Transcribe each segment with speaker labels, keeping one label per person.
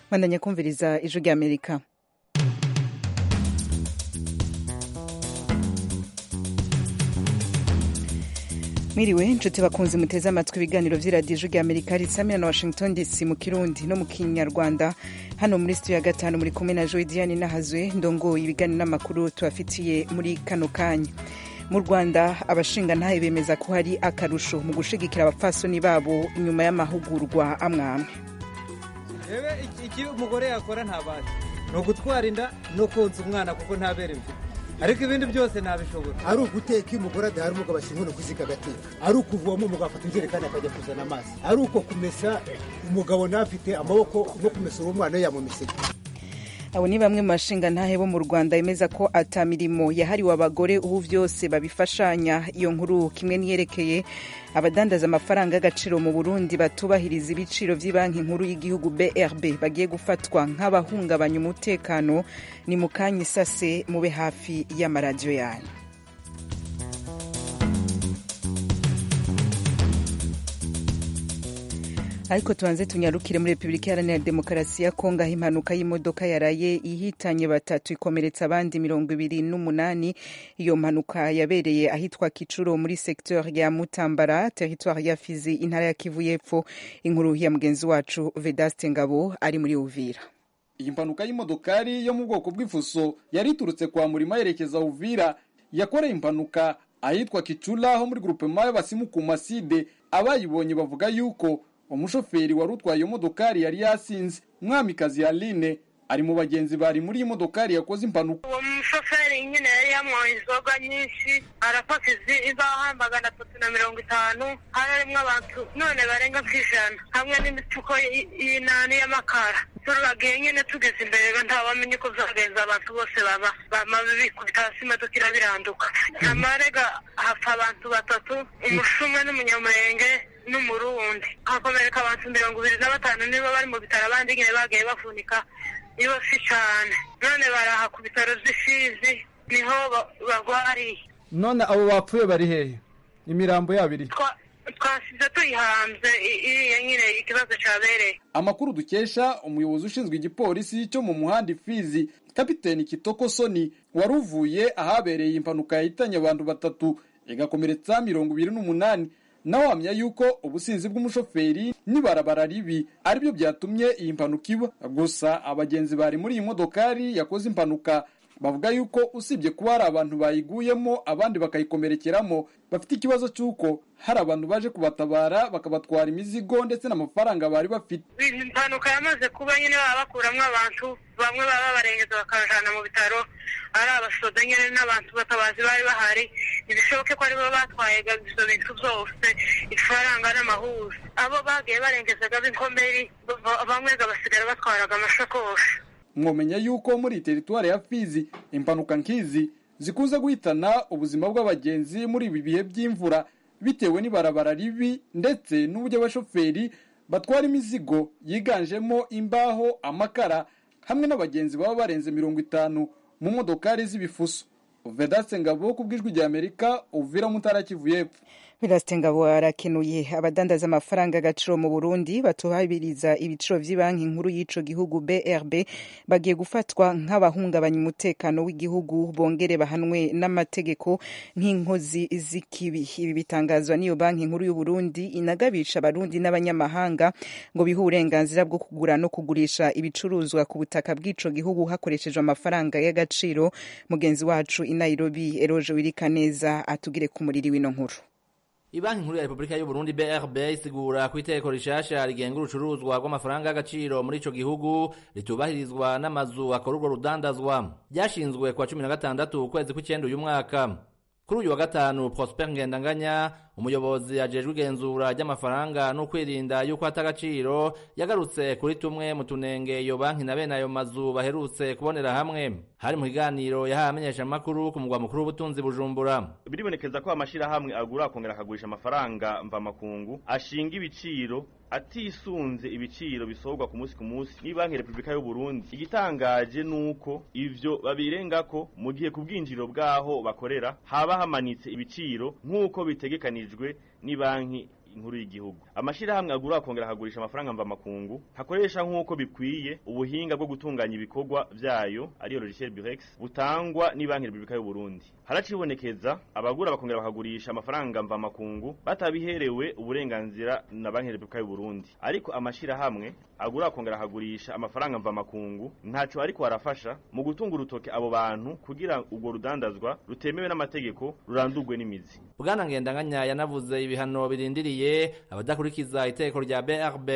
Speaker 1: bandanya kumviriza ijwi ry'amerika mwiriwe inshuti bakunzi muteze amatwi ibiganiro by'iradiyo rya amerika risamira na washington dc mu kirundi no mu kinyarwanda hano muri sitiyo ya gatanu muri kumwe na joy diane nahazwe ndongoye ibiganiro n'amakuru tubafitiye muri kano kanya mu rwanda abashingantahe bemeza ko hari akarusho mu gushyigikira abapfasoni babo inyuma y'amahugurwa amwe amwe
Speaker 2: icyo umugore yakora ntabazi ni ugutwara inda no konsa umwana kuko ntabere mfite ariko ibindi byose ntabishobora
Speaker 3: ari uguteka iyo umugore adahari umugabo ashinzwe no kuziga agateka ari ukuvoma umugabo afata injerekani akajya kuzana amazi ari uko kumesa umugabo ntafite amaboko no kumesa uwo mwana yamumeseye
Speaker 1: abo ni bamwe mu bashingantahe bo mu rwanda bemeza ko ata mirimo yahariwe abagore ubu byose babifashanya iyo nkuru kimwe n'iyerekeye abadandaza amafaranga y'agaciro mu burundi batubahiriza ibiciro by'ibanki nkuru y'igihugu brb bagiye gufatwa nk'abahungabanya umutekano ni mu kanya isase mube hafi y'amaradiyo yanyu ariko tubanze tunyarukire muri repubulika iharanira demokarasi ya kongo aho impanuka y'imodoka yaraye ihitanye batatu ikomeretsa abandi mirongo ibiri n'umunani iyo mpanuka yabereye ahitwa kicuro muri sekiteri ya mutambara teritwari ya fizi intara ya kivu y'epfo inkuru ya mugenzi wacu vedaste ngabo ari muri uvira
Speaker 4: iyi mpanuka y'imodokari yo mu bwoko bw'ifuso yari iturutse kwa murima yerekeza uvira yakoreye impanuka ahitwa kicura ho muri gurupema y'abasimuku maside abayibonye bavuga yuko umushoferi wari utwaye iyo modokari yari yasinze umwamikazi aline ari mu bagenzi bari muri iyi modokari yakoze impanuka
Speaker 5: uwo mushoferi nyine yari yanywaye inzoga nyinshi arafata izaha magana atatu na mirongo itanu hari harimo abantu none barenga ku ijana hamwe n'imipfuko y'inani y'amakara turagiye nyine tugeze imbere nta wamenya uko byagenza abantu bose baba bamaze bikubita hasi imodoka irabiranduka amarega hapfa abantu batatu umushumwe n'umunyamurenge n'umurundi hakomereka abantu mirongo ibiri na batanu nibo bari mu bitaro abandi nyine bagiye bavunika yose cyane none baraha ku bitaro by'isizi niho barwariye
Speaker 2: none abo bapfuye bari hehe imirambo yabo iri
Speaker 5: twasize tuyihanze iriya nyine ikibazo cyabereye
Speaker 4: amakuru dukesha umuyobozi ushinzwe igipolisi cyo mu muhanda ifizi kapiteni kitoko soni wari uvuye ahabereye impanuka yahitanye abantu batatu igakomeretsa mirongo ibiri n'umunani nawe wamya yuko ubusinzi bw'umushoferi n'ibarabara ribi aribyo byatumye iyi mpanuka iba gusa abagenzi bari muri iyi modokari yakoze impanuka bavuga yuko usibye kuba hari abantu bayiguyemo abandi bakayikomerekeramo bafite ikibazo cy'uko hari abantu baje kubatabara bakabatwara imizigo ndetse n'amafaranga bari bafite
Speaker 5: impanuka yamaze kuba nyine baba bakuramo abantu bamwe baba babarengeza bakabajyana mu bitaro ari abasoda nyine n'abantu batabazi bari bahari ntibishoboke ko aribo batwaye ibyo bintu byose ifaranga n'amahuza abo bagiye barengezaga b'inkomeri bamwe basigara batwaraga amashakoshi
Speaker 4: mwomenya yuko muri teritwari ya fizi impanuka nk'izi zikunze guhitana ubuzima bw'abagenzi muri ibi bihe by'imvura bitewe n'ibarabara ribi ndetse n'uburyo abashoferi batwara imizigo yiganjemo imbaho amakara hamwe n'abagenzi baba barenze mirongo itanu mu modokari z'ibifuso vedase ngabo ku bw'ijwi rya amerika uvira mutara kivu y'epfo
Speaker 1: birasite ngabo arakenuye abadandaza amafaranga agaciro mu burundi batubahiriza ibiciro by'ibanki nkuru y'ico gihugu brb bagiye gufatwa nk'abahungabanya umutekano w'igihugu bongere bahanwe n'amategeko nk'inkozi z'ikibi ibi bitangazwa n'iyo banki nkuru y'uburundi inagabisha abarundi n'abanyamahanga ngo bihe uburenganzira bwo kugura no kugurisha ibicuruzwa ku butaka bw'ico gihugu hakoreshejwe amafaranga y'agaciro mugenzi wacu inairobi eroje wirikaneza atugire ku muriri w'ino nkuru
Speaker 6: Ibanki nkuru ya Repubulika y'u Burundi BRB isigura ku itegeko rishasha rigenga urucuruzwa rw'amafaranga y'agaciro muri ico gihugu ritubahirizwa n'amazu akora urwo rudandazwa byashinzwe kwa cumi na gatandatu ukwezi kw'icyenda uyu mwaka kuri uyu wa gatanu Prosper Ngendanganya umuyobozi ajejwe igenzura ry'amafaranga no kwirinda yuko hata agaciro yagarutse kuri tumwe mu tunenge iyo banki na bene ayo mazu baherutse kubonera hamwe hari mu kiganiro yahaye amenyeshamakuru ku mugwa mukuru w'ubutunzi bujumbura
Speaker 7: biribonekeza ko amashyirahamwe agura akongera akagurisha amafaranga mvamakungu ashinga ibiciro atisunze ibiciro bisohorwa ku munsi ku munsi ni banki repubulika y'u Burundi igitangaje nuko ivyo babirenga ko mu gihe ku bwinjiriro bwaho bakorera haba hamanitse ibiciro nk'uko bitegekanijwe ni banki nkuru y'igihugu amashyirahamwe agura akongera akagurisha amafaranga mvamakungu hakoresha nk'uko bikwiye ubuhinga bwo gutunganya ibikorwa byayo ariyo logiciel birex butangwa n'ibanki repubulika y'uburundi haracibonekeza abagura bakongera bakagurisha amafaranga mvamakungu batabiherewe uburenganzira na banki repubulika y'uburundi ariko amashyirahamwe agura akongera akagurisha amafaranga mvamakungu ntacyo ariko arafasha mu gutunga urutoke abo bantu kugira urwo rudandazwa rutemewe n'amategeko rurandurwe n'imizi
Speaker 6: bwana ngendanganya yanavuze ibihano birindiriye abadakurikiza itegeko rya brb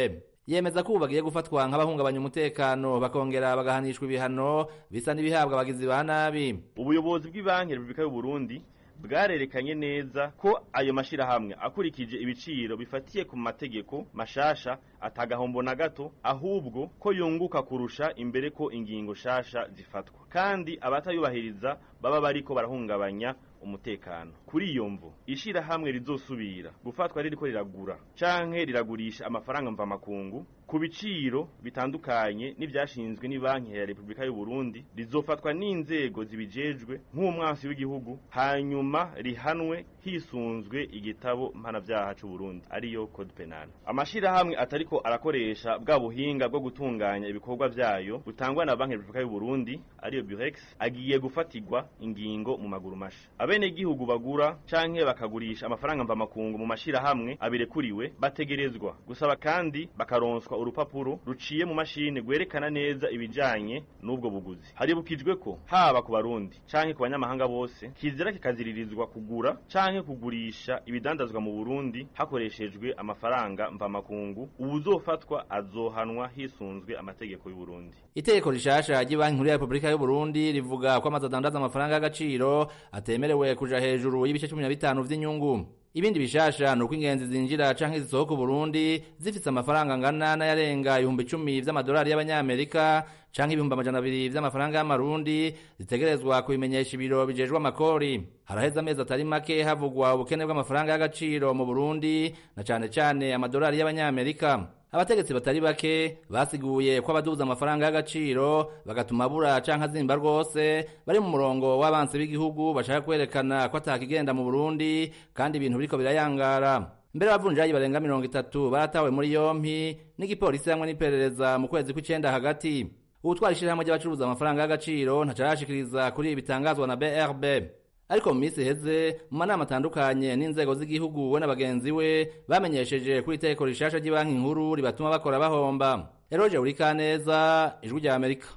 Speaker 6: yemeza ko ubu bagiye gufatwa nk'abahungabanya umutekano bakongera bagahanishwa ibihano bisa n'ibihabwa abagizi ba nabi
Speaker 7: ubuyobozi bw'ibanki repubulika y'uburundi bwarerekanye neza ko ayo mashyirahamwe akurikije ibiciro bifatiye ku mategeko mashasha atagahombo na gato ahubwo ko yunguka kurusha imbere ko ingingo shasha zifatwa kandi abatayubahiriza baba bariko barahungabanya umutekano kuri iyo mvu ishyirahamwe rizosubira gufatwa ririko riragura canke riragurisha amafaranga mvamakungu ku biciro bitandukanye n'ibyashinzwe n'ibanki ya repubulika y'uburundi rizofatwa n'inzego zibijejwe nk'umwansi w'igihugu hanyuma rihanwe hisunzwe igitabo mpanabyaha c'uburundi ariyo code penal amashyirahamwe atariko arakoresha bwa buhinga bwo gutunganya ibikorwa vyayo butangwa na banki repubulika y'uburundi ariyo burex agiye gufatigwa ingingo mu maguru masha abenegihugu bagura canke bakagurisha amafaranga mvamakungu mu mashirahamwe abirekuriwe bategerezwa gusaba kandi bakaronswa urupapuro ruciye mu mashini rwerekana neza ibijanye n'ubwo buguzi haribukijwe ko haba ku barundi canke ku banyamahanga bose kizira kikaziririzwa kugura canke kugurisha ibidandazwa mu burundi hakoreshejwe amafaranga mvamakungu uwuzofatwa azohanwa hisunzwe amategeko y'uburundi
Speaker 6: itegeko rishasha ry'ibanki nkuru ya repubulika y'uburundi rivuga ko amazu adandaza amafaranga y'agaciro atemerewe kuja hejuru y'ibice cumi na bitanu vy'inyungu ibindi bishasha ni uko ingenzi zinjira canke zisohoka uburundi zifise amafaranga angana n'ayarenga ibihumbi icumi vy'amadolari y'abanyamerika canke ibihumbi amajana abiri vy'amafaranga y'amarundi zitegerezwa kubimenyesha ibiro bijejwe amakori haraheze amezi atari make havugwa ubukene bw'amafaranga y'agaciro mu burundi na cane cane amadolari y'abanyamerika abategetsi batari bake basiguye ko abaduza amafaranga y'agaciro bagatuma abura canke azimba rwose bari mu murongo w'abansi b'igihugu bashaka kwerekana ko atakigenda mu burundi kandi ibintu biriko birayangara mbere abavunjayi barenga mirongo itatu baratawe muri yompi n'igipolisi hamwe n'iperereza mu kwezi kw'icenda hagati uwutwara ishirahamwe ry'abacuruza amafaranga y'agaciro ntacarashikiriza kuri ibi bitangazwa na brb ariko mu minsi iheze mu manama atandukanye n'inzego z'igihugu we na bagenzi we bamenyesheje kuri itegeko rishasha ry'ibanki nkuru ribatuma bakora bahomba eroje urikaneza ijwi rya amerika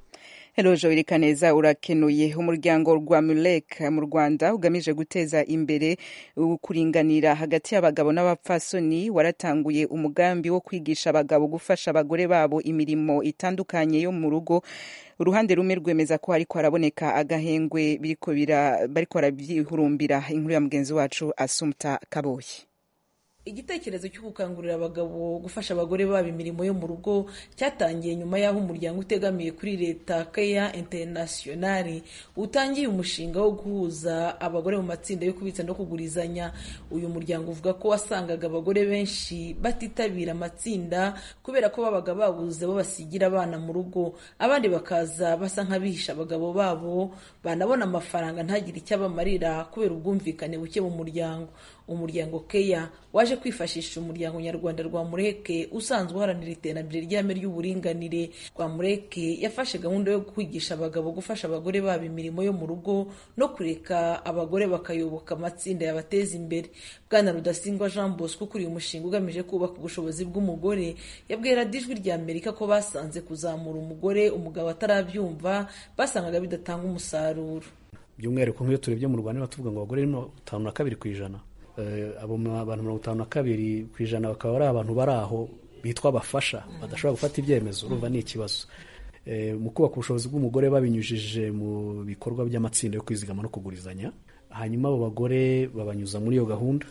Speaker 1: Hello Joel Kaneza urakenuye umuryango rwa Mulek mu Rwanda ugamije guteza imbere ukuringanira hagati y'abagabo n'abapfasoni waratanguye umugambi wo kwigisha abagabo gufasha abagore babo imirimo itandukanye yo mu rugo uruhande rumwe rwemeza ko hariko haraboneka agahengwe biriko bira bariko barabyihurumbira inkuru ya mugenzi wacu Asumta Kaboyi
Speaker 8: igitekerezo cyo gukangurira abagabo gufasha abagore babo imirimo yo mu rugo cyatangiye nyuma y'aho umuryango utegamiye kuri leta keya internationali utangiye umushinga wo guhuza abagore mu matsinda yo kubitsa no kugurizanya uyu muryango uvuga ko wasangaga abagore benshi batitabira amatsinda kubera ko babaga babuze bo basigira abana mu rugo abandi bakaza basa nk'abihisha abagabo babo banabona amafaranga ntagire icyo abamarira kubera ubwumvikane buke mu muryango umuryango keya waje kwifashisha umuryango nyarwanda rwa mureke usanzwe uharanira iterambere ry'ame ry'uburinganire rwa mureke yafashe gahunda yo kwigisha abagabo gufasha abagore babo imirimo yo mu rugo no kureka abagore bakayoboka amatsinda yabateza imbere bwana rudasingwa jean bosco ukuriye umushinga ugamije kubaka ubushobozi bw'umugore yabwiye radiyo ijwi rya amerika ko basanze kuzamura umugore umugabo atarabyumva basangaga bidatanga umusaruro
Speaker 9: by'umwihariko nk'iyo turebye mu rwanda batuvuga ngo abagore ni batanu na kabiri ku ijana abo abantu mirongo itanu na kabiri ku ijana bakaba ari abantu bari aho bitwa abafasha badashobora gufata ibyemezo urumva ni ikibazo mu kubaka ubushobozi bw'umugore babinyujije mu bikorwa by'amatsinda yo kwizigama no kugurizanya hanyuma abo bagore babanyuza muri iyo gahunda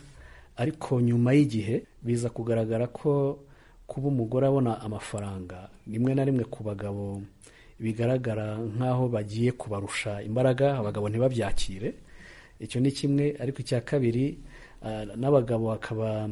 Speaker 9: ariko nyuma y'igihe biza kugaragara ko kuba umugore abona amafaranga rimwe na rimwe ku bagabo bigaragara nk'aho bagiye kubarusha imbaraga abagabo ntibabyakire icyo ni kimwe ariko icya kabiri n'abagabo bakaba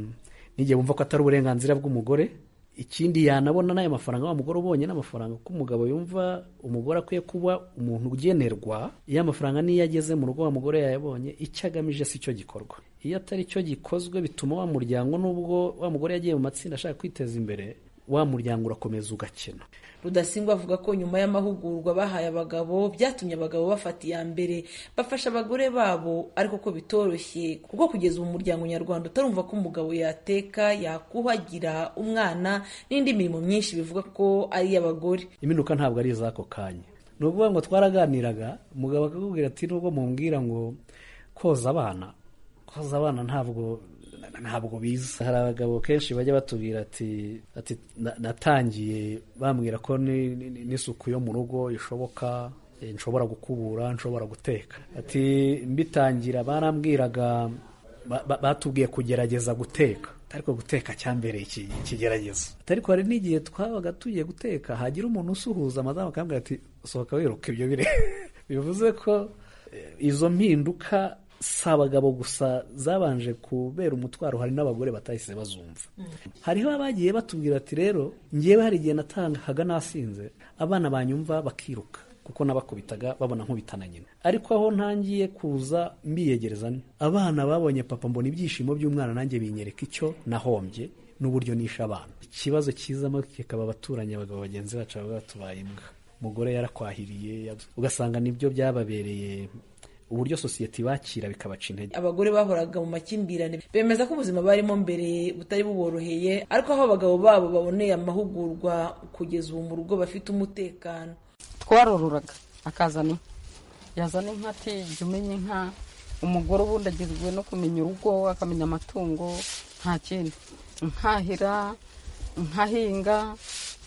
Speaker 9: n'igihe bumva ko atari uburenganzira bw'umugore ikindi yanabona n'ayo mafaranga wa mugore ubonye n'amafaranga ko umugabo yumva umugore akwiye kuba umuntu ugenerwa iyo amafaranga niyo ageze mu rugo wa mugore yayabonye icyo agamije si cyo gikorwa iyo atari cyo gikozwe bituma wa muryango n'ubwo wa mugore yagiye mu matsinda ashaka kwiteza imbere wa muryango urakomeza ugakena
Speaker 8: rudasingwa avuga ko nyuma y'amahugurwa bahaye abagabo byatumye abagabo bafata iya mbere bafasha abagore babo ariko ko bitoroshye kuko kugeza ubu umuryango nyarwanda utarumva ko umugabo yateka yakuhagira umwana n'indi mirimo myinshi bivuga ko ari iy'abagore
Speaker 9: impinduka ntabwo ari iz'ako kanya ni ukuvuga ngo twaraganiraga umugabo akakubwira ati nubwo mumbwira ngo koza abana koza abana ntabwo ntabwo biza hari abagabo kenshi bajya batubwira ati ati "Na- natangiye bambwira ko ni- ni- n'isuku yo mu rugo ishoboka eh, nshobora gukubura nshobora guteka ati mbitangira barambwiraga ba- ba- batubwiye kugerageza guteka ariko guteka cyambereye iki- ikigeragezo ariko hari n'igihe twabaga tugiye guteka hagira umuntu usuhuza amadamu akambwira ati sohoka wiruka ibyo bire bivuze ko eh, izo mpinduka si abagabo gusa zabanje kubera umutwaro hari n'abagore batahise bazumva hariho abagiye batubwira ati rero ngewe hari igihe natangaga nasinze abana banyumva bakiruka kuko nabakubitaga babona nkubita na nyina ariko aho ntangiye kuza mbiyegereza ni abana babonye papa mbona ibyishimo by'umwana nanjye binyereka icyo nahombye n'uburyo nishe abana ikibazo kizamo kikaba abaturanyi abagabo bagenzi bacu baba batubaye imbwa umugore yarakwahiriye ugasanga nibyo byababereye uburyo sosiyete ibakira bikabaca intege
Speaker 8: abagore bahoraga mu makimbirane bemeza ko ubuzima barimo mbere butari buboroheye ariko aho abagabo babo baboneye amahugurwa kugeza ubu mu rugo bafite umutekano
Speaker 10: twarororaga akazana inka yazana inka ati jya umenya inka umugore ubundi agizwe no kumenya urugo akamenya amatungo nta kindi nkahira nkahinga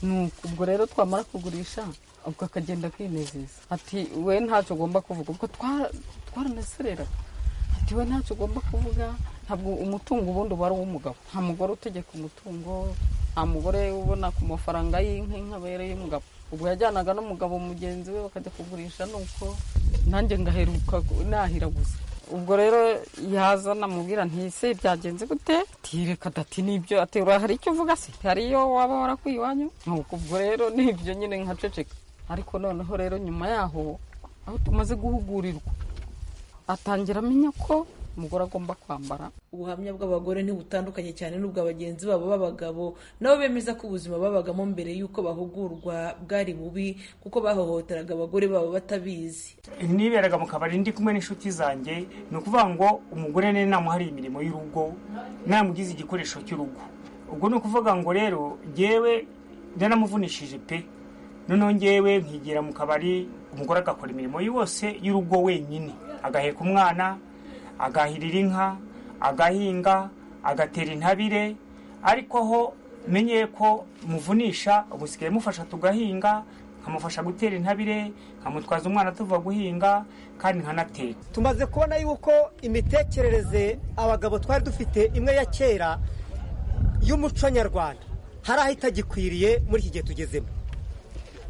Speaker 10: ni uko ubwo rero twamara kugurisha ubwo akagenda akinezeza ati we ntacyo ugomba kuvuga ubwo twa- twaranesereraga ati we ntacyo ugomba kuvuga ntabwo umutungo ubundi uba ari uw'umugabo nta mugore utegeka umutungo nta mugore ubona ku mafaranga y'inka inka abereye umugabo ubwo yajyanaga n'umugabo mugenzi we bakajya kugurisha nuko nanjye ngaheruka gu- nahira gusa ubwo rero yazana mubwira ntise byagenze gute tireka dati nibyo ati "Ura- hari icyo uvuga se hariyo waba warakwiye iwanyu nuko ubwo rero nibyo nyine nkaceceka ariko noneho rero nyuma yaho aho tumaze guhugurirwa atangira amenya ko umugore agomba kwambara
Speaker 8: ubuhamya bw'abagore ntibutandukanye cyane n'ubwa bagenzi babo b'abagabo nabo bemeza ko ubuzima babagamo mbere y'uko bahugurwa bwari bubi kuko bahohoteraga abagore babo batabizi
Speaker 11: niberaga mu kabari ndi kumwe n'inshuti zanjye ni ukuvuga ngo umugore ni namuhariye imirimo y'urugo namugize igikoresho cy'urugo ubwo ni ukuvuga ngo rero ngewe naramuvunishije pe noneho ngewe nkigira mu kabari umugore agakora imirimo yose y'urugo wenyine agaheka umwana agahirira inka agahinga agatera intabire ariko aho menye ko muvunisha ubusigaye mufasha tugahinga nkamufasha gutera intabire nkamutwaza umwana tuva guhinga kandi nkanateka
Speaker 2: tumaze kubona yuko imitekerereze abagabo twari dufite imwe ya kera y'umuco nyarwanda hari aho itagikwiriye muri iki gihe tugezemo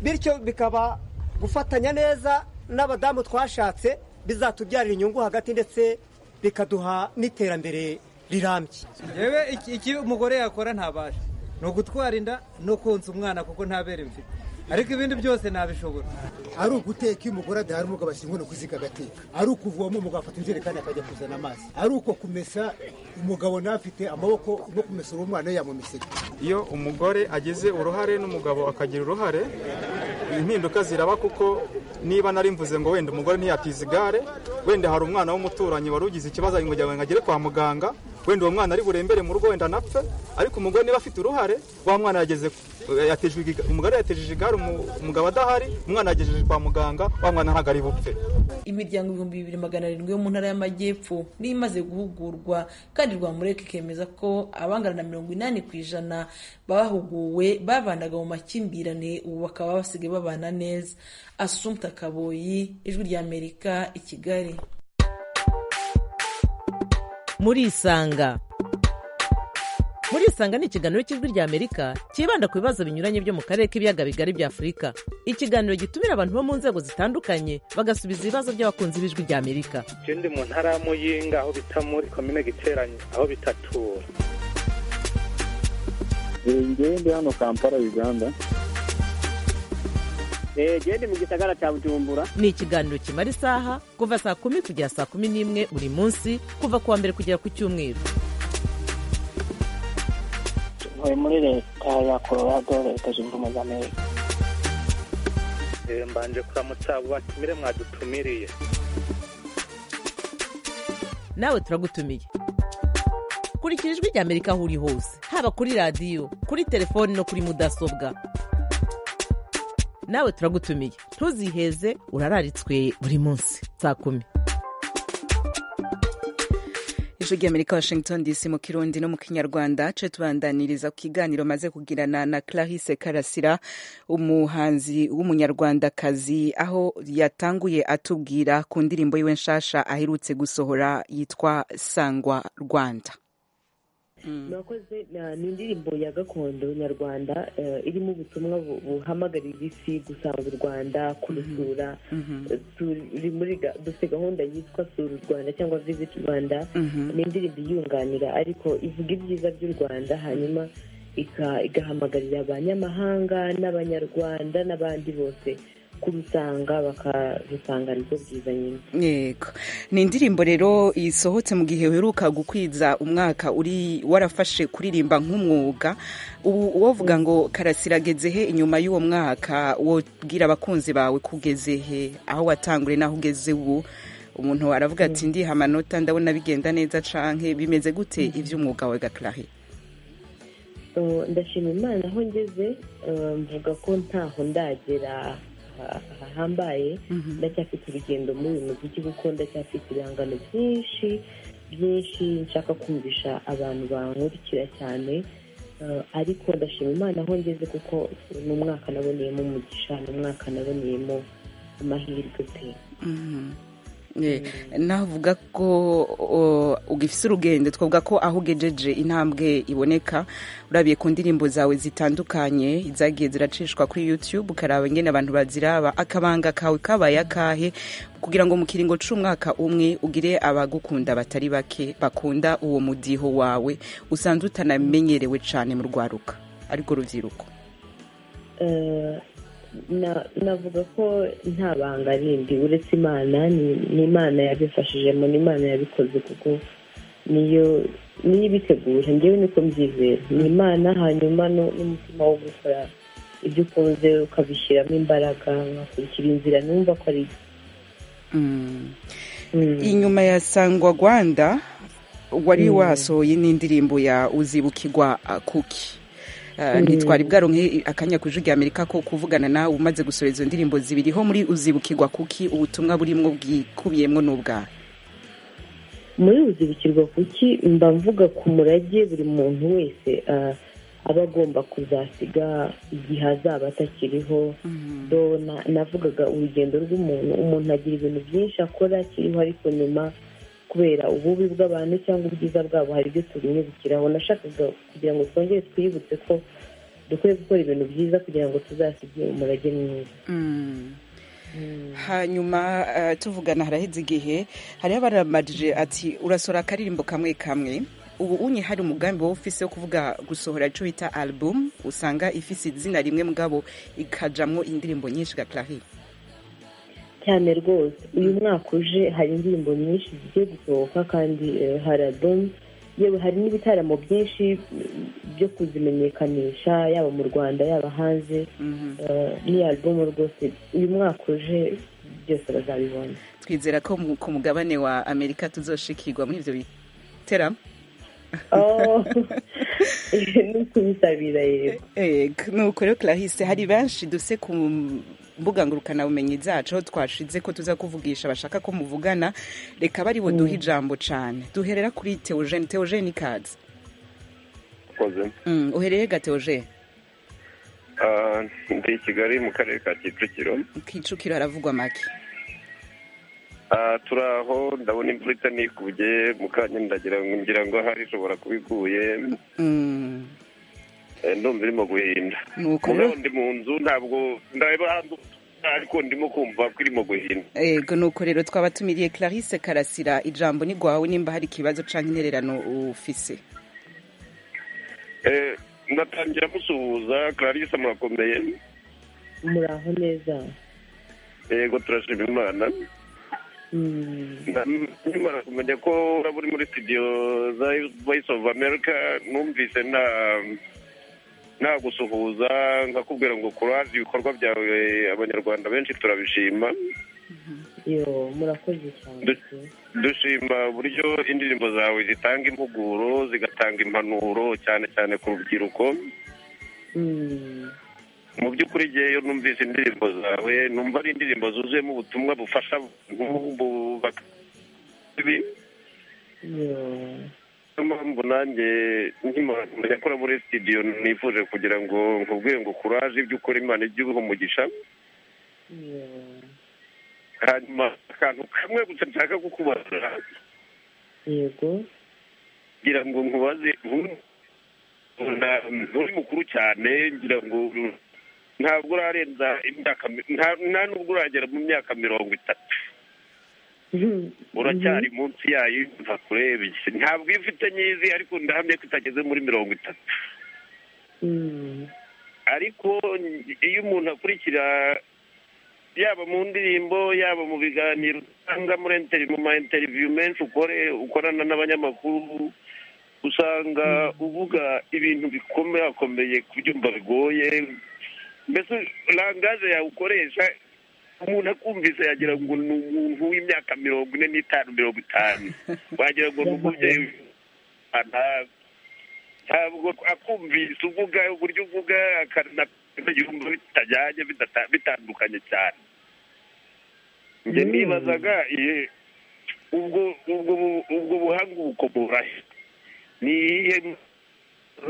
Speaker 2: bityo bikaba gufatanya neza n'abadamu twashatse bizatubyarira inyungu hagati ndetse bikaduha n'iterambere rirambye yewe icyo umugore yakora ntabasha ni ugutwara inda no konsa umwana kuko ntabere mfite ariko ibindi byose ntabishobora
Speaker 3: ari uguteka iyo umugore adahari umugabo ashyira inkono ku ziko agateka ari ukuvoma umugabo afata injerekani akajya kuzana amazi ari uko kumesa umugabo n'afite amaboko no kumesa uwo mwana yamumesera
Speaker 12: iyo umugore agize uruhare n'umugabo akagira uruhare impinduka ziraba kuko niba nari mvuze ngo wenda umugore ntiyatiza igare wenda hari umwana w'umuturanyi wari ugize ikibazo ngo ngo agere kwa muganga wenda uwo mwana ari burembere mu rugo wenda anapfe ariko umugore niba afite uruhare wa mwana yageze yateje iga- umugore yatejeje igare umu- umugabo adahari umwana yagejeje kwa muganga wa mwana ntabwo ari bupfe
Speaker 8: imiryango ibihumbi bibiri magana arindwi yo mu ntara y'amajyepfo niyo imaze guhugurwa kandi rwamureka ikemeza ko abangana na mirongo inani ku ijana bahuguwe babanaga mu makimbirane ubu bakaba basigaye babana neza asumta kaboyi ijwi ry'amerika i kigali
Speaker 13: muri isanga muri isanga ni ikiganiro cy'ijwi ry'amerika cyibanda ku bibazo binyuranye byo mu karere k'ibiyaga bigari bya afurika ikiganiro gitumira abantu bo mu nzego zitandukanye bagasubiza ibibazo by'abakunzi b'ijwi ry'amerika
Speaker 14: ikindi mu ntara ya muyinga aho bita muri komine giteranye aho bitatura
Speaker 15: ngende hano kampala uganda gende mu gisagara cya bujumbura
Speaker 13: ni ikiganiro kimara isaha kuva saa kumi kugera saa kumi n'imwe buri munsi kuva ku wa mbere kugera ku cyumweru
Speaker 16: ntuye muri leta ya colorado leta zunze ubumwe za amerika
Speaker 14: Eh, mbanje kuramutsa abo batumire mwadutumiriye
Speaker 13: nawe turagutumiye kurikira ijwi rya amerika aho uri hose haba kuri radiyo kuri telefoni no kuri mudasobwa nawe turagutumiye ntuziheze urararitswe buri munsi saa kumi
Speaker 1: ijwi ry'amerika washington dc mu kirundi no mu kinyarwanda tuje tubandaniriza ku kiganiro maze kugirana na clarisse karasira umuhanzi w'umunyarwandakazi aho yatanguye atubwira ku ndirimbo yiwe nshasha aherutse gusohora yitwa sangwa rwanda
Speaker 17: murakoze na- ni indirimbo ya gakondo nyarwanda eh, irimo ubutumwa bu- buhamagarira isi gusanga u rwanda kurusura Eh, turi muri ga- dufite gahunda yitwa sura u rwanda cyangwa visit rwanda
Speaker 1: Mhm.
Speaker 17: ni indirimbo iyunganira ariko ivuga ibyiza by'u rwanda hanyuma ika- igahamagarira abanyamahanga n'abanyarwanda n'abandi bose kurusanga bakarusanga nibwo bwiza nyine
Speaker 1: yego ni indirimbo rero isohotse mu gihe uheruka gukwiza umwaka uri warafashe kuririmba nk'umwuga ubu uwavuga ngo karasirageze he inyuma y'uwo mwaka wobwira abakunzi bawe kugeze he aho watangure n'aho ugeze ubu umuntu aravuga ati ndiha amanota ndabona bigenda neza canke bimeze gute iby'umwuga wawe gakarahe
Speaker 17: Uh, ndashima imana aho ngeze uh, mvuga ko ntaho ndagera ha- hahambaye ndacyafite urugendo muri uyu muziki kuko ndacyafite ibihangano byinshi byinshi nshaka kumvisha abantu bankurikira cyane Uh, ariko ndashima imana aho ngeze kuko ni umwaka naboneyemo umugisha ni umwaka naboneyemo amahirwe pe
Speaker 1: Eh, navuga ko o, ugifise urugendo twavuga ko aho ugejeje intambwe iboneka urabiye ku ndirimbo zawe zitandukanye zagiye ziracishwa kuri youtube ukaraba ingene abantu baziraba akabanga kawe kabaye akahe kugira ngo mu kiringo c'umwaka umwe ugire abagukunda batari bake bakunda uwo mudiho wawe usanzwe utanamenyerewe cane mu rwaruka ariko rubyiruko
Speaker 17: Eh, na- navuga ko nta banga rindi uretse imana ni ni imana yabifashijemo ni imana yabikoze kuko niyo niyo ibitegura ngewe niko mbyizera ni imana hanyuma nu- n'umutima wo gukora ibyo ukunze ukabishyiramo imbaraga ugakurikira inzira numva ko ari
Speaker 1: inyuma ya sangwa rwanda wari
Speaker 17: Mm.
Speaker 1: wasohoye n'indirimbo ya uzibukirwa uh, kuki Uh,
Speaker 17: Mm.
Speaker 1: ntitwari bwaronke akanya ku ijwi rya amerika ko kuvugana nawe umaze gusohora izo ndirimbo zibiri ho muri uzibukirwa kuki ubutumwa burimo bwikubiyemo n'ubwawe
Speaker 17: muri uzibukirwa kuki mba mvuga ku murage buri muntu wese ah, aba agomba kuzasiga igihe azaba atakiriho do na- navugaga urugendo rw'umuntu umuntu agira ibintu byinshi akora akiriho ariko nyuma kubera ububi bw'abantu cyangwa ubwiza bwabo hari ibyo tubimwibukiraho nashakaga kugira ngo twongere twibutse ko dukwiye gukora ibintu byiza kugira ngo tuzasige umurage mwiza
Speaker 1: hanyuma eh, tuvugana haraheze igihe hariho abaramajije ati urasora akaririmbo kamwe kamwe ubu unye hari umugambi wowe ufise wo kuvuga gusohora ico bita album usanga ifise izina rimwe mugabo ikajamwo indirimbo nyinshi gaklari
Speaker 17: cyane rwose uyu mwaka uje hari indirimbo nyinshi zigiye gusohoka kandi eh, hari adomu yewe hari n'ibitaramo byinshi eh, byo kuzimenyekanisha yaba mu rwanda yaba hanze Eh, ni alubumu rwose uyu mwaka uje byose bazabibona
Speaker 1: twizera ko mu- ku mugabane wa amerika tuzoshikirwa muri ivyo biteramo
Speaker 17: Oh, nukubisabira yego
Speaker 1: Ego, nuko rero clarisse hari benshi duse ku mbuga ngurukanabumenyi zacu aho twashize ko tuza kuvugisha bashaka ko muvugana reka bari buduhe ijambo cyane duherera kuri teogene teogene ikaze
Speaker 18: koze
Speaker 1: Mm, uhereye ga teogene
Speaker 18: ndi i kigali mu karere ka kicukiro
Speaker 1: kicukiro haravugwa make
Speaker 18: Ah, turaho ndabona imvura itanikuye mu kanya ndagira ngo ngira ngo ahari ishobora kuba iguye
Speaker 1: Mm,
Speaker 18: Eh, ndumva irimo guhinda
Speaker 1: Nuko
Speaker 18: mugabo
Speaker 1: rero-
Speaker 18: ndi mu nzu ntabwo ndareba hanze ariko ndimo kumva ko irimo guhinda
Speaker 1: ego nuko rero twaba tumiriye clarisse karasira ijambo ni rwawe nimba hari ikibazo cyangwa intererano ufise
Speaker 18: Eh, ndatangira musuhuza clarisse murakomeye
Speaker 17: muraho neza
Speaker 18: yego turashima imana nkimara kumenya ko uraba uri muri studio za voice of america numvise nta nta gusuhuza nkakubwira ngo kuraje ibikorwa byawe abanyarwanda benshi turabishima
Speaker 17: yo murakoze cyane
Speaker 18: dushima uburyo indirimbo zawe zitanga impuguro zigatanga impanuro cyane cyane ku rubyiruko
Speaker 17: Mm.
Speaker 18: mu by'ukuri ngewe numvise indirimbo zawe numva ari indirimbo zuzuyemo ubutumwa bufasha abantu bubaka ibi niyo mpamvu nanjye nkimara kora muri studio nifuje kugira ngo nkubwire ngo kuraje ibyo ukora imana ijye ibiha umugisha hanyuma akantu kamwe gusa nshaka kukubaza
Speaker 17: yego
Speaker 18: ngira ngo nkubaze nk'ubu na- nturi mukuru cyane ngira ngo ntabwo urarenza imyaka mi- nta- nta nubwo uragera mu myaka mirongo itatu uracyari munsi yayo imva kurebye ntabwo iyo ufite nyizi ariko ndahamya ko itageze muri mirongo itatu ariko iyo umuntu akurikira yaba mu ndirimbo yaba mu biganiro cyangwa muri interi mu ma interiviyu menshi ukore ukorana n'abanyamakuru usanga uvuga ibintu bikomakomeye kubyumva bigoye mbese langaje yawe ukoresha umuntu akumvise yagira ngo ni umuntu w'imyaka mirongo ine n'itanu mirongo itanu wagira ngo ni umubyeyi Nta- ntabwo akumvise uvuga uburyo uvuga akanayumva bitajyanye bidata- bitandukanye cyane njye
Speaker 14: Mm.
Speaker 18: nibazaga iye, ubwo ubwo bu- ubwo buhanga ubukomora he? ni iyihe ni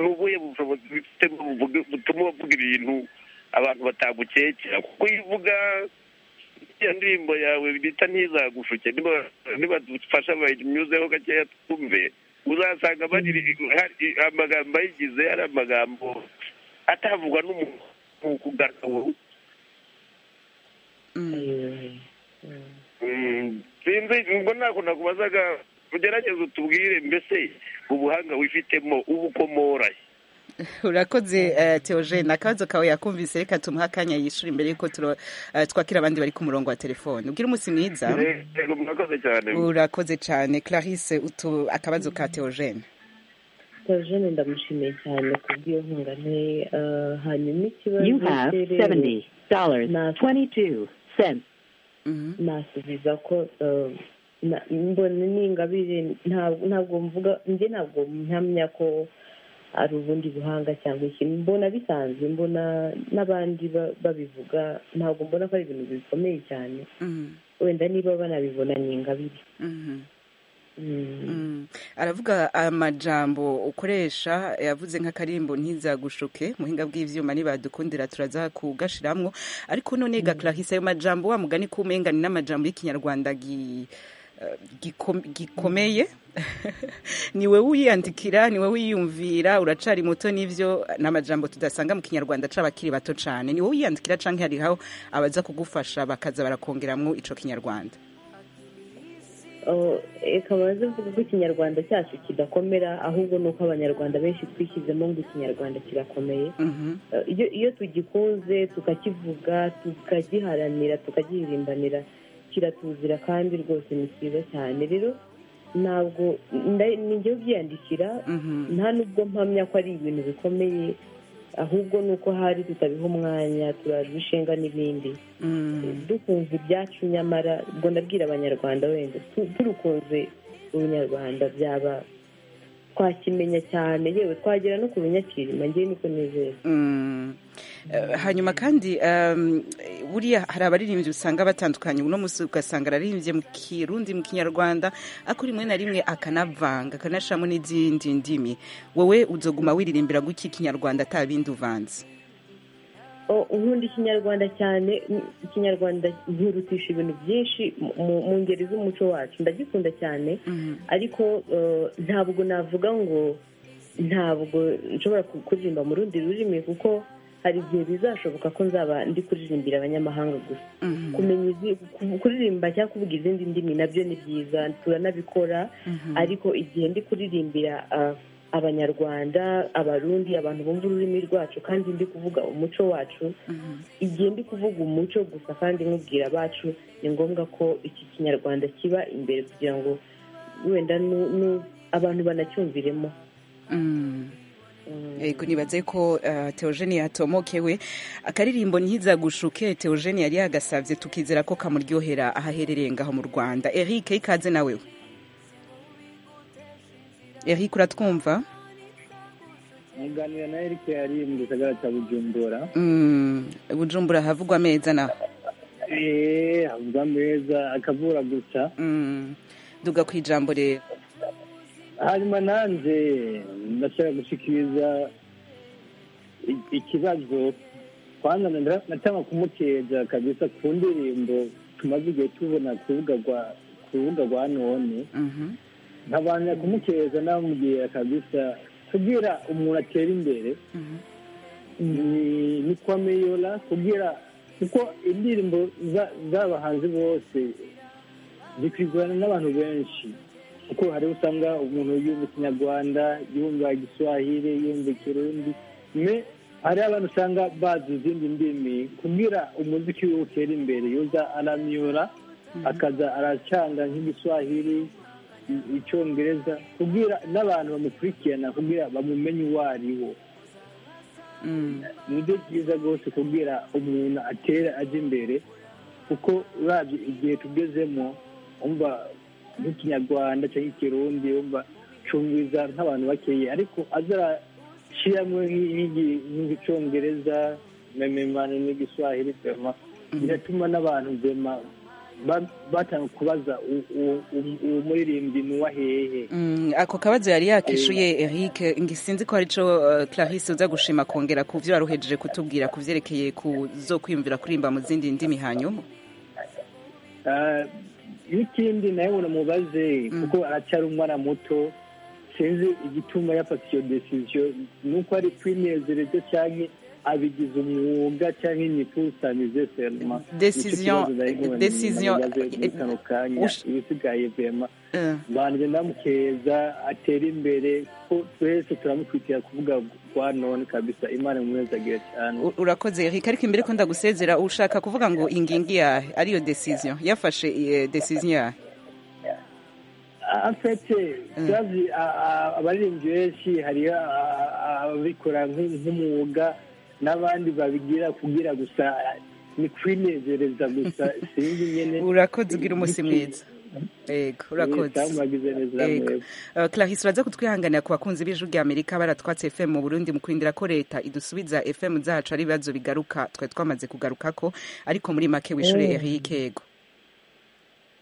Speaker 18: ubuhe bushobozi bifite buvuga- butuma uvuga ibintu abantu batagukekera kuko iyo uvuga iyo ndirimbo yawe bita ntizagushuke niba- niba dufasha bayinyuzeho gakeya twumve uzasanga bagira hari amagambo ayigize ari amagambo atavugwa n'umuntu mu kugaragara Mm, sinzi ubwo ntako nakubazaga ugerageze utubwire mbese ubuhanga wifitemo ubukomora he?
Speaker 1: urakoze eh, Theogene akabazo kawe yakumvise reka tumuhe akanya yishyura imbere yuko turo- eh, twakira abandi bari ku murongo wa telefone ubwire umunsi mwiza
Speaker 18: Yego, murakoze cyane
Speaker 1: urakoze cyane clarisse utu akabazo ka Theogene
Speaker 17: Theogene ndamushimiye cyane kubw'iyo nkunga nte ah, hanyuma ikibazo
Speaker 19: You have
Speaker 17: cye rero,
Speaker 19: seventy dollars
Speaker 17: na-
Speaker 19: twenty-two cents.
Speaker 17: nasubiza ko eh, na- mbona n'ingabire ntabwo ntabwo mvuga njye ntabwo mpamya ko ari ubundi buhanga cyangwa ikintu mbona bisanzwe mbona n'abandi ba- babivuga ntabwo mbona ko ari ibintu bikomeye cyane wenda niba banabibona ni ingabire
Speaker 1: Mm. aravuga amajambo ukoresha yavuze nk'akarimbo ntizagushuke muhinga bw'ivyuma nibadukundira turaza kugashiramwo ariko none ga clarisse ayo majambo wa mugani kumenga ni n'amajambo y'ikinyarwanda gi eh, gikom- gikomeye niwe wiyandikira niwe wiyumvira uracari muto n'ivyo ni amajambo tudasanga mu kinyarwanda c'abakiri bato cane niwe wiyandikira canke hariho abaza kugufasha bakaza barakongeramwo ico kinyarwanda
Speaker 17: Oh, reka baze mvuga ko ikinyarwanda cyacu kidakomera ahubwo ni uko abanyarwanda benshi twishyizemo ngo ikinyarwanda kirakomeye Eh, iyo iyo tugikunze tukakivuga tukagiharanira tukagiririmbanira kiratuzira kandi rwose ni cyiza cyane rero ntabwo nda- ni njyewe ubyiyandikira nta nubwo mpamya ko ari ibintu bikomeye ahubwo ni uko hari tutabiha umwanya turabishinga n'ibindi dukunze ibyacu nyamara ubwo ndabwira abanyarwanda wenda tu- turukunze ubunyarwanda byaba twakimenya cyane yewe twagera no ku runyakirima ngewe niko nizera
Speaker 1: Mm. Eh, hanyuma kandi um, buriya hari abaririmbyi usanga batandukanye uno munsi ugasanga araririmbye mu kirundi mu kinyarwanda ariko rimwe na rimwe akanavanga akanashiramo n'izindi ndimi wowe uzoguma wiririmbira guki ikinyarwanda atabindi uvanze
Speaker 17: O- nkunda ikinyarwanda cyane m- ikinyarwanda nkirutisha ibintu byinshi mu- mu- mu ngeri z'umuco wacu ndagikunda cyane ariko eh, ntabwo navuga ngo ntabwo nshobora ku- kuririmba mu rundi rurimi kuko hari igihe bizashoboka ko nzaba ndi kuririmbira abanyamahanga gusa kumenya izi- ku- kuririmba cyangwa kuvuga izindi ndimi nabyo ni byiza turanabikora ariko igihe ndi kuririmbira ah, abanyarwanda abarundi abantu bumva ururimi rwacu kandi ndi kuvuga umuco wacu igihe ndi kuvuga umuco gusa kandi nkubwira abacu ni ngombwa ko iki kinyarwanda kiba imbere kugira ngo wenda nu- nu- abantu banacyumviremo
Speaker 1: Ego nibaze ko uh, Theogene yatomokewe akaririmbo ntiza gushuke Theogene yari yagasavye tukizera ko kamuryohera ahaherereye ngaho mu Rwanda Eric ikaze nawe Eric uratwumva
Speaker 20: muganira na Eric yari mu gisagara cya Bujumbura
Speaker 1: mm, Bujumbura havugwa meza na
Speaker 20: eh avuga meza akavura gusa
Speaker 1: mm. duga kwijambo rero
Speaker 20: hanyuma nanjye ndashaka gushikiriza i- ikibazo kwanza nda- natanga kumuteja kabisa ku ndirimbo tumaze igihe tubona ku rubuga rwa ku rubuga rwa none nkabanza kumukeza namubwira kabisa kugira umuntu atera imbere ni- ni kwa meyora kugira kuko indirimbo za- z'abahanzi bose zikwigurana n'abantu benshi kuko hari usanga umuntu yumva ikinyarwanda yumva igiswahili yumva ikirundi me hari abantu usanga bazi izindi ndimi kugira umuziki we utera imbere yoza aramyura akaza aracanga nk'igiswahili i- icyongereza kugira n'abantu bamukurikirana kugira bamumenye uwo ari wo nibyo byiza rwose kugira umuntu atera ajya imbere kuko urabye igihe tugezemo umva nk'ikinyarwanda cyangwa ikirundi umva cumbiza nk'abantu bakeya ariko azarashyiramo nk'igi- nk'igicongereza na mimana n'igiswahili vema biratuma n'abantu vema ba- batanga kubaza u- u- u- uwo muririmbyi ni uwahehe
Speaker 1: Mm, ako kabazo yari yakishuye Eric ngisinzi ko arico uh, Clarisse uza gushima kongera ku byo waruhejeje kutubwira ku vyerekeye ku zo kwiyumvira kuririmba mu zindi ndimi hanyuma
Speaker 20: Ah, n'ikindi nawe uramubaze kuko aracyari umwana muto sinzi igituma yafata iyo decision ni uko ari kwinezereza cyangwa abigize umwuga cyangwa imikusanyirize serma
Speaker 1: Decision- decision-
Speaker 20: kano kanya
Speaker 1: Ush-
Speaker 20: ibisigaye vema
Speaker 1: Eh.
Speaker 20: banjye ndamukeza atere imbere ko twese turamukwitira kuvuga rwa none kabisa imana imwezagire cyane
Speaker 1: U- urakoze Eric ariko imbere ko ndagusezera ushaka kuvuga ngo ingingi yahe ariyo decision yafashe eh, decision yahe
Speaker 20: afite byazi a- a- abaririmbyi benshi hariyo a- a- ababikora nk- nk'umwuga n'abandi babigira kugira gusa ni kwinezereza gusa sinzi nyine
Speaker 1: urakoze ugira umunsi mwiza Ego, urakoze
Speaker 20: Mwese mwagize neza,
Speaker 1: Ego.
Speaker 20: mwese.
Speaker 1: Uh, clarisse uraza kutwihanganira ku bakunzi b'ijwi rya amerika baratwatse fm mu burundi mu kurindira ko leta idusubiza fm zacu ari ibibazo bigaruka twari twamaze kugarukako ariko muri make wishure
Speaker 17: Mm.
Speaker 1: Eric yego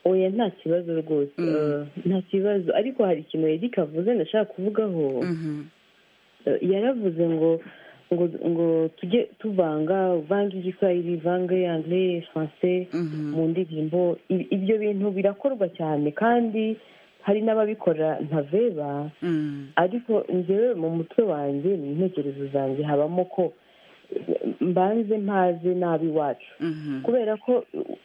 Speaker 17: oya nta kibazo rwose Eh, nta kibazo ariko hari ikintu erika avuze ndashaka kuvugaho Eh, yaravuze ngo ngo ngo tujye tuvanga uvange igiswahili vange anglais français mu ndirimbo I- ibyo bintu birakorwa cyane kandi hari n'ababikora ntaveba ariko njyewe mu mutwe wanjye mu ntekerezo zanjye habamo ko mbanze mpaze nabi iwacu kubera ko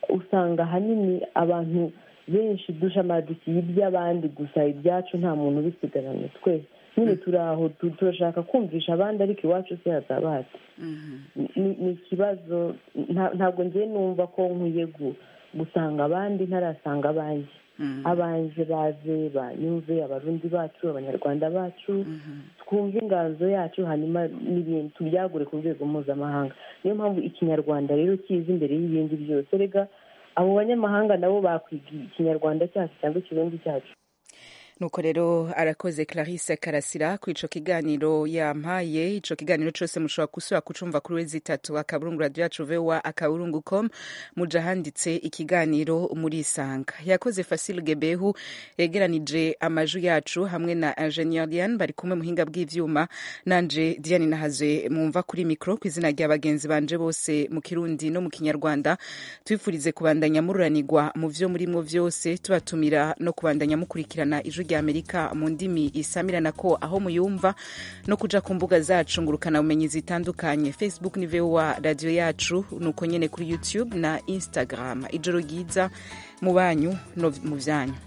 Speaker 17: usanga ahanini abantu benshi dushamadikiye iby'abandi gusa ibyacu nta muntu ubisigaranye twese nyine turi aho tu- turashaka kumvisha abandi ariko iwacu se hatabazi ni ni ikibazo nta- ntabwo ngiye numva ko nkwiye gu- gusanga abandi ntarasanga abanjye abanjye baze banyumve abarundi bacu abanyarwanda bacu twumve inganzo yacu hanyuma n'ibintu tubyagure ku rwego mpuzamahanga niyo mpamvu ikinyarwanda rero kiza imbere y'ibindi byose rega abo banyamahanga nabo bakwiga ikinyarwanda cyacu cyangwa ikirundi cyacu
Speaker 1: nuko rero arakoze clarisse karasira ku ico kiganiro yampaye ico kiganiro cose mushobora gusubira kucumva kuri wezi itatu akaburungu radio yacu voa akaburungu com muja ahanditse ikiganiro muri isanga yakoze fasil gebehu yegeranije amajwi yacu hamwe na ingenieur lian bari kumwe muhinga bw'ivyuma nanje diane nahazwe mwumva kuri mikro ku izina rya bagenzi banje bose mu kirundi no mu kinyarwanda twifurize kubandanya mururanirwa mu vyo murimwo vyose tubatumira no kubandanya mukurikirana ijwi rya amerika mu ndimi isamirana ko aho muyumva no kuja ku mbuga zacu ngurukana bumenyi zitandukanye facebook ni voa radio yacu nuko nyene kuri youtube na instagram ijoro ryiza mu banyu no mu vyanyu